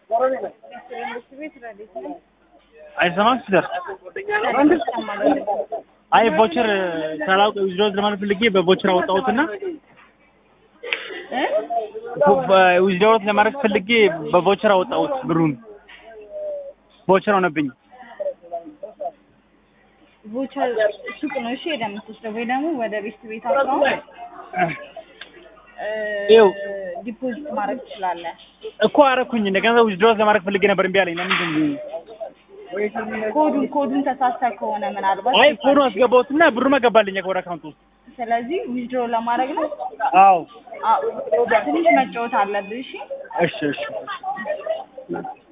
አይሰማም ሲደር አይ ቮቸር ሳላውቅ ዊዝድሮው ለማለት ፈልጌ በቮቸር አወጣሁትና ዊዝድሮው ለማድረግ ፈልጌ በቮቸር አወጣሁት ብሩን ቮቸር ሆነብኝ። ቮቸር ሱቅ ነው እሺ ሄደህ የምትወስደው ወይ ደግሞ ወደ ቤት ቤት አካውንት ይኸው ዲፖዚት ማድረግ ትችላለህ። እኮ አረኩኝ። እንደገና ዊዝድሮው ለማድረግ ፈልጌ ነበር እምቢ አለኝ። ለምንድን ነው? ኮዱን ኮዱን ተሳስተህ ከሆነ ምናልባት አይ ፎኑ አስገባሁትና ብሩ መገባልኝ ወደ አካውንት ውስጥ። ስለዚህ ዊዝድሮ ለማድረግ ነው። አዎ አዎ ትንሽ መጫወት አለብህ። እሺ እሺ እሺ